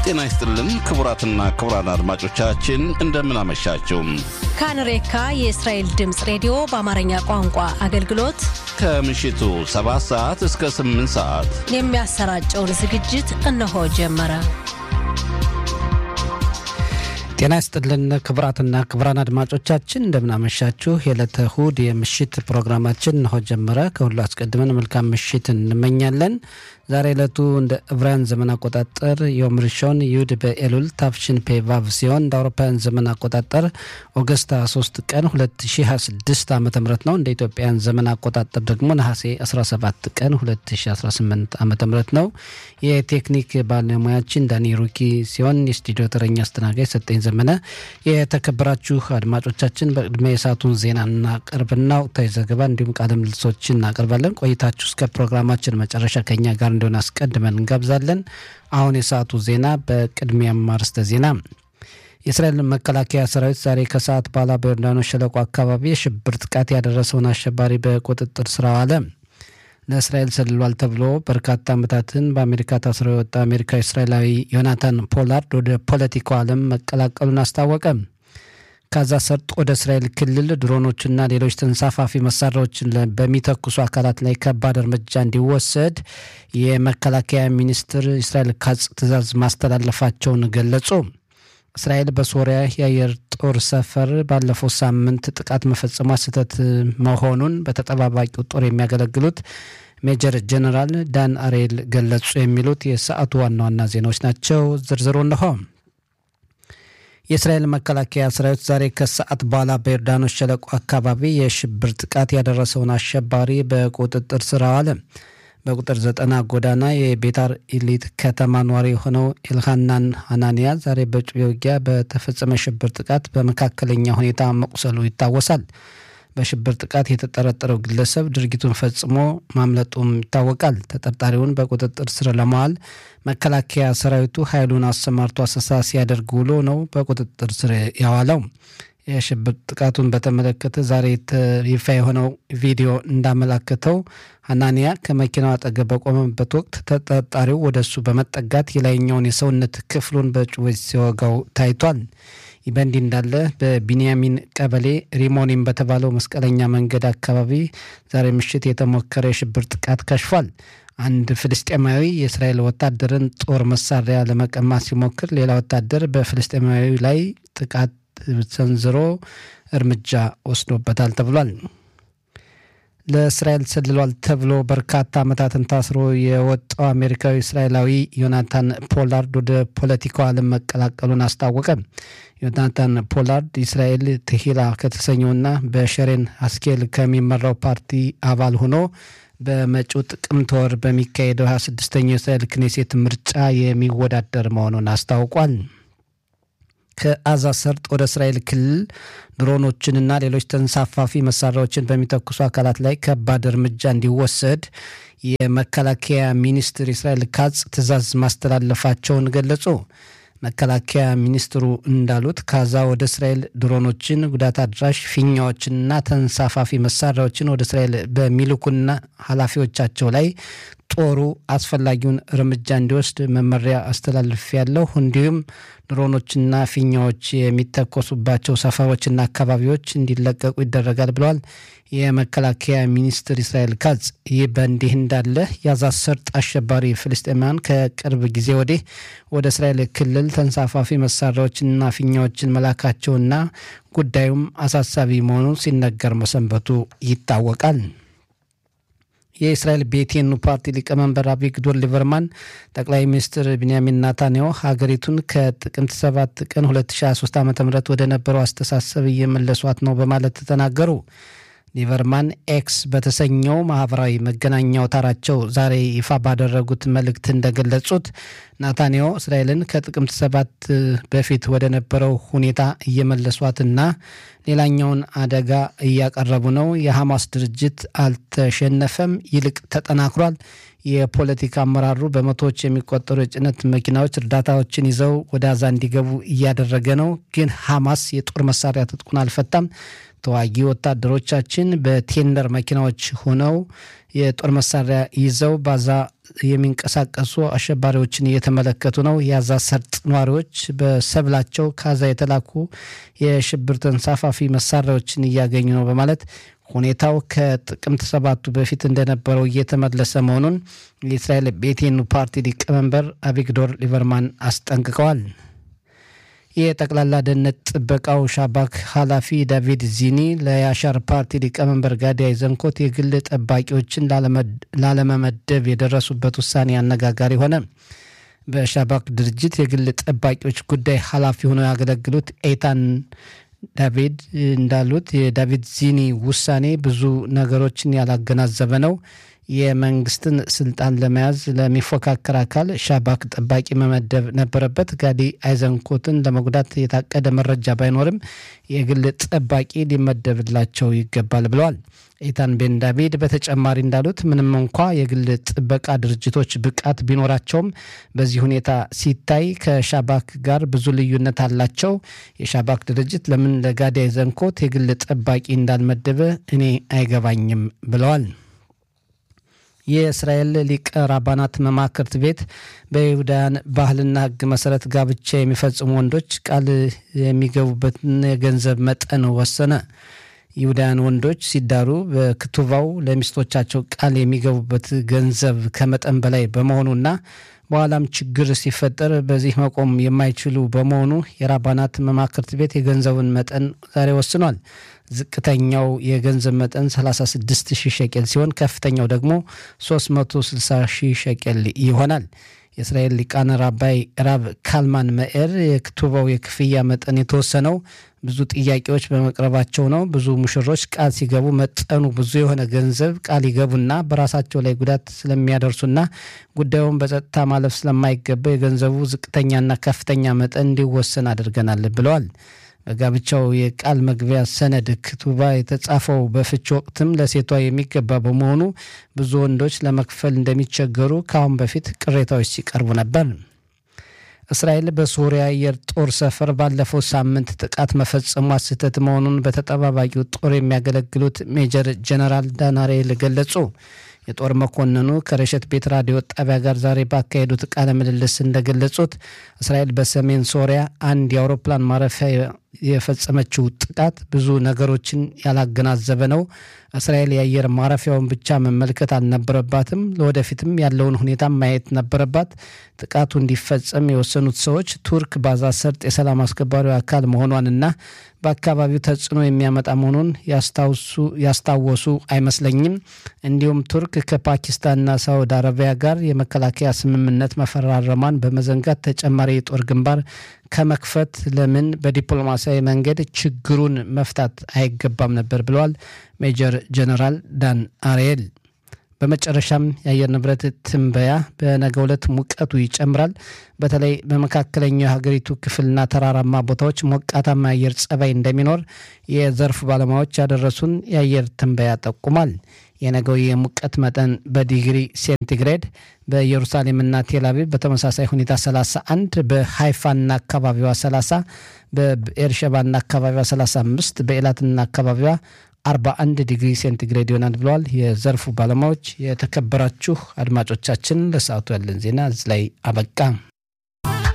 ጤና ይስጥልን ክቡራትና ክቡራን አድማጮቻችን እንደምን አመሻችሁ። ካንሬካ የእስራኤል ድምፅ ሬዲዮ በአማርኛ ቋንቋ አገልግሎት ከምሽቱ 7 ሰዓት እስከ 8 ሰዓት የሚያሰራጨውን ዝግጅት እነሆ ጀመረ። ጤና ይስጥልን ክቡራትና ክቡራን አድማጮቻችን እንደምናመሻችሁ። የዕለተ እሁድ የምሽት ፕሮግራማችን እነሆ ጀመረ። ከሁሉ አስቀድመን መልካም ምሽት እንመኛለን። ዛሬ ዕለቱ እንደ ዕብራውያን ዘመን አቆጣጠር ዮም ሪሾን ይሁድ በኤሉል ታፍሽን ፔቫቭ ሲሆን እንደ አውሮፓውያን ዘመን አቆጣጠር ኦገስት 23 ቀን 2026 ዓ ም ነው። እንደ ኢትዮጵያን ዘመን አቆጣጠር ደግሞ ነሐሴ 17 ቀን 2018 ዓ ም ነው። የቴክኒክ ባለሙያችን ዳኒ ሩኪ ሲሆን የስቱዲዮ ተረኛ አስተናጋጅ ሰጠኝ ዘመነ። የተከበራችሁ አድማጮቻችን በቅድሚያ የሰዓቱን ዜና እናቀርብና ወቅታዊ ዘገባ እንዲሁም ቃለ ምልልሶችን እናቀርባለን። ቆይታችሁ እስከ ፕሮግራማችን መጨረሻ ከኛ ጋር እንደሆነ አስቀድመን እንጋብዛለን። አሁን የሰዓቱ ዜና በቅድሚያም አርዕስተ ዜና የእስራኤል መከላከያ ሰራዊት ዛሬ ከሰዓት በኋላ በዮርዳኖስ ሸለቆ አካባቢ የሽብር ጥቃት ያደረሰውን አሸባሪ በቁጥጥር ስር አዋለ። ለእስራኤል ሰልሏል ተብሎ በርካታ ዓመታትን በአሜሪካ ታስሮ የወጣ አሜሪካዊ እስራኤላዊ ዮናታን ፖላርድ ወደ ፖለቲካው ዓለም መቀላቀሉን አስታወቀ። ጋዛ ሰርጥ ወደ እስራኤል ክልል ድሮኖችና ሌሎች ተንሳፋፊ መሳሪያዎችን በሚተኩሱ አካላት ላይ ከባድ እርምጃ እንዲወሰድ የመከላከያ ሚኒስትር እስራኤል ካጽ ትዕዛዝ ማስተላለፋቸውን ገለጹ። እስራኤል በሶሪያ የአየር ጦር ሰፈር ባለፈው ሳምንት ጥቃት መፈጸሟ ስህተት መሆኑን በተጠባባቂው ጦር የሚያገለግሉት ሜጀር ጀነራል ዳን አሬል ገለጹ። የሚሉት የሰዓቱ ዋና ዋና ዜናዎች ናቸው። ዝርዝሩ እነሆ። የእስራኤል መከላከያ ሰራዊት ዛሬ ከሰዓት በኋላ በዮርዳኖስ ሸለቆ አካባቢ የሽብር ጥቃት ያደረሰውን አሸባሪ በቁጥጥር ስር አዋለ። በቁጥር ዘጠና ጎዳና የቤታር ኢሊት ከተማ ነዋሪ የሆነው ኤልሃናን ሀናንያ ዛሬ በጩቤ ውጊያ በተፈጸመ ሽብር ጥቃት በመካከለኛ ሁኔታ መቁሰሉ ይታወሳል። በሽብር ጥቃት የተጠረጠረው ግለሰብ ድርጊቱን ፈጽሞ ማምለጡም ይታወቃል። ተጠርጣሪውን በቁጥጥር ስር ለመዋል መከላከያ ሰራዊቱ ኃይሉን አሰማርቶ አሰሳ ሲያደርግ ውሎ ነው በቁጥጥር ስር ያዋለው። የሽብር ጥቃቱን በተመለከተ ዛሬ ይፋ የሆነው ቪዲዮ እንዳመላከተው ሀናንያ ከመኪናው አጠገብ በቆመበት ወቅት ተጠርጣሪው ወደ እሱ በመጠጋት የላይኛውን የሰውነት ክፍሉን በጩቤ ሲወጋው ታይቷል። ይህ በእንዲህ እንዳለ በቢንያሚን ቀበሌ ሪሞኒም በተባለው መስቀለኛ መንገድ አካባቢ ዛሬ ምሽት የተሞከረ የሽብር ጥቃት ከሽፏል። አንድ ፍልስጤማዊ የእስራኤል ወታደርን ጦር መሳሪያ ለመቀማት ሲሞክር፣ ሌላ ወታደር በፍልስጤማዊ ላይ ጥቃት ሰንዝሮ እርምጃ ወስዶበታል ተብሏል። ለእስራኤል ሰልሏል ተብሎ በርካታ ዓመታትን ታስሮ የወጣው አሜሪካዊ እስራኤላዊ ዮናታን ፖላርድ ወደ ፖለቲካው ዓለም መቀላቀሉን አስታወቀ። ዮናታን ፖላርድ እስራኤል ትሂላ ከተሰኘውና በሸሬን አስኬል ከሚመራው ፓርቲ አባል ሆኖ በመጪው ጥቅምት ወር በሚካሄደው 26ኛው የእስራኤል ክኔሴት ምርጫ የሚወዳደር መሆኑን አስታውቋል። ከአዛ ሰርጥ ወደ እስራኤል ክልል ድሮኖችንና ሌሎች ተንሳፋፊ መሳሪያዎችን በሚተኩሱ አካላት ላይ ከባድ እርምጃ እንዲወሰድ የመከላከያ ሚኒስትር እስራኤል ካጽ ትዕዛዝ ማስተላለፋቸውን ገለጹ። መከላከያ ሚኒስትሩ እንዳሉት ካዛ ወደ እስራኤል ድሮኖችን፣ ጉዳት አድራሽ ፊኛዎችንና ተንሳፋፊ መሳሪያዎችን ወደ እስራኤል በሚልኩና ኃላፊዎቻቸው ላይ ጦሩ አስፈላጊውን እርምጃ እንዲወስድ መመሪያ አስተላልፍ ያለሁ እንዲሁም ድሮኖችና ፊኛዎች የሚተኮሱባቸው ሰፈሮችና አካባቢዎች እንዲለቀቁ ይደረጋል ብለዋል የመከላከያ ሚኒስትር እስራኤል ካጽ። ይህ በእንዲህ እንዳለ የጋዛ ሰርጥ አሸባሪ ፍልስጤማውያን ከቅርብ ጊዜ ወዲህ ወደ እስራኤል ክልል ተንሳፋፊ መሳሪያዎችንና ፊኛዎችን መላካቸውና ጉዳዩም አሳሳቢ መሆኑን ሲነገር መሰንበቱ ይታወቃል። የእስራኤል ቤቴኑ ፓርቲ ሊቀመንበር አቪግዶር ሊበርማን ጠቅላይ ሚኒስትር ቢንያሚን ናታንያሁ ሀገሪቱን ከጥቅምት 7 ቀን 2023 ዓ ም ወደ ነበረው አስተሳሰብ እየመለሷት ነው በማለት ተናገሩ። ሊበርማን ኤክስ በተሰኘው ማህበራዊ መገናኛ አውታራቸው ዛሬ ይፋ ባደረጉት መልእክት እንደገለጹት ናታንያሁ እስራኤልን ከጥቅምት ሰባት በፊት ወደ ነበረው ሁኔታ እየመለሷትና ሌላኛውን አደጋ እያቀረቡ ነው። የሐማስ ድርጅት አልተሸነፈም፣ ይልቅ ተጠናክሯል። የፖለቲካ አመራሩ በመቶዎች የሚቆጠሩ የጭነት መኪናዎች እርዳታዎችን ይዘው ወደ አዛ እንዲገቡ እያደረገ ነው። ግን ሐማስ የጦር መሳሪያ ትጥቁን አልፈታም። ተዋጊ ወታደሮቻችን በቴንደር መኪናዎች ሆነው የጦር መሳሪያ ይዘው ባዛ የሚንቀሳቀሱ አሸባሪዎችን እየተመለከቱ ነው። የአዛ ሰርጥ ነዋሪዎች በሰብላቸው ካዛ የተላኩ የሽብር ተንሳፋፊ መሳሪያዎችን እያገኙ ነው በማለት ሁኔታው ከጥቅምት ሰባቱ በፊት እንደነበረው እየተመለሰ መሆኑን የእስራኤል ቤቴኑ ፓርቲ ሊቀመንበር አቪግዶር ሊበርማን አስጠንቅቀዋል። የጠቅላላ ደህንነት ጥበቃው ሻባክ ኃላፊ ዳቪድ ዚኒ ለያሻር ፓርቲ ሊቀመንበር ጋዲ አይዘንኮት የግል ጠባቂዎችን ላለመመደብ የደረሱበት ውሳኔ አነጋጋሪ ሆነ። በሻባክ ድርጅት የግል ጠባቂዎች ጉዳይ ኃላፊ ሆነው ያገለግሉት ኤታን ዳቪድ እንዳሉት የዳቪድ ዚኒ ውሳኔ ብዙ ነገሮችን ያላገናዘበ ነው። የመንግስትን ስልጣን ለመያዝ ለሚፎካከር አካል ሻባክ ጠባቂ መመደብ ነበረበት። ጋዲ አይዘንኮትን ለመጉዳት የታቀደ መረጃ ባይኖርም የግል ጠባቂ ሊመደብላቸው ይገባል ብለዋል። ኢታን ቤን ዳቪድ በተጨማሪ እንዳሉት ምንም እንኳ የግል ጥበቃ ድርጅቶች ብቃት ቢኖራቸውም በዚህ ሁኔታ ሲታይ ከሻባክ ጋር ብዙ ልዩነት አላቸው። የሻባክ ድርጅት ለምን ለጋዲ አይዘንኮት የግል ጠባቂ እንዳልመደበ እኔ አይገባኝም ብለዋል። የእስራኤል ሊቀ ራባናት መማክርት ቤት በይሁዳውያን ባህልና ሕግ መሰረት ጋብቻ የሚፈጽሙ ወንዶች ቃል የሚገቡበትን የገንዘብ መጠን ወሰነ። ይሁዳውያን ወንዶች ሲዳሩ በክቱቫው ለሚስቶቻቸው ቃል የሚገቡበት ገንዘብ ከመጠን በላይ በመሆኑና በኋላም ችግር ሲፈጠር በዚህ መቆም የማይችሉ በመሆኑ የራባናት መማክርት ቤት የገንዘቡን መጠን ዛሬ ወስኗል። ዝቅተኛው የገንዘብ መጠን 36 ሺህ ሸቄል ሲሆን ከፍተኛው ደግሞ 360 ሺህ ሸቄል ይሆናል። የእስራኤል ሊቃነ ራባይ ራብ ካልማን መኤር የክቱባው የክፍያ መጠን የተወሰነው ብዙ ጥያቄዎች በመቅረባቸው ነው። ብዙ ሙሽሮች ቃል ሲገቡ መጠኑ ብዙ የሆነ ገንዘብ ቃል ይገቡና በራሳቸው ላይ ጉዳት ስለሚያደርሱና ጉዳዩን በጸጥታ ማለፍ ስለማይገባ የገንዘቡ ዝቅተኛና ከፍተኛ መጠን እንዲወሰን አድርገናል ብለዋል። በጋብቻው የቃል መግቢያ ሰነድ ክቱባ የተጻፈው በፍች ወቅትም ለሴቷ የሚገባ በመሆኑ ብዙ ወንዶች ለመክፈል እንደሚቸገሩ ከአሁን በፊት ቅሬታዎች ሲቀርቡ ነበር። እስራኤል በሶሪያ አየር ጦር ሰፈር ባለፈው ሳምንት ጥቃት መፈጸሟ ስህተት መሆኑን በተጠባባቂው ጦር የሚያገለግሉት ሜጀር ጀነራል ዳናሬል ገለጹ። የጦር መኮንኑ ከረሸት ቤት ራዲዮ ጣቢያ ጋር ዛሬ ባካሄዱት ቃለ ምልልስ እንደገለጹት እስራኤል በሰሜን ሶሪያ አንድ የአውሮፕላን ማረፊያ የፈጸመችው ጥቃት ብዙ ነገሮችን ያላገናዘበ ነው። እስራኤል የአየር ማረፊያውን ብቻ መመልከት አልነበረባትም፣ ለወደፊትም ያለውን ሁኔታ ማየት ነበረባት። ጥቃቱ እንዲፈጸም የወሰኑት ሰዎች ቱርክ ባዛ ሰርጥ የሰላም አስከባሪው አካል መሆኗንና በአካባቢው ተጽዕኖ የሚያመጣ መሆኑን ያስታወሱ አይመስለኝም። እንዲሁም ቱርክ ከፓኪስታንና ሳውዲ አረቢያ ጋር የመከላከያ ስምምነት መፈራረሟን በመዘንጋት ተጨማሪ የጦር ግንባር ከመክፈት ለምን በዲፕሎማሲያዊ መንገድ ችግሩን መፍታት አይገባም ነበር ብለዋል ሜጀር ጀነራል ዳን አርኤል። በመጨረሻም የአየር ንብረት ትንበያ በነገው ዕለት ሙቀቱ ይጨምራል። በተለይ በመካከለኛው የሀገሪቱ ክፍልና ተራራማ ቦታዎች ሞቃታማ የአየር ጸባይ እንደሚኖር የዘርፉ ባለሙያዎች ያደረሱን የአየር ትንበያ ጠቁሟል። የነገው የሙቀት መጠን በዲግሪ ሴንቲግሬድ በኢየሩሳሌምና ቴልአቪቭ በተመሳሳይ ሁኔታ 31፣ በሃይፋና አካባቢዋ 30፣ በኤርሸባና አካባቢዋ 35፣ በኤላትና አካባቢዋ 41 ዲግሪ ሴንቲግሬድ ይሆናል ብለዋል የዘርፉ ባለሙያዎች። የተከበራችሁ አድማጮቻችን ለሰዓቱ ያለን ዜና እዚህ ላይ አበቃ።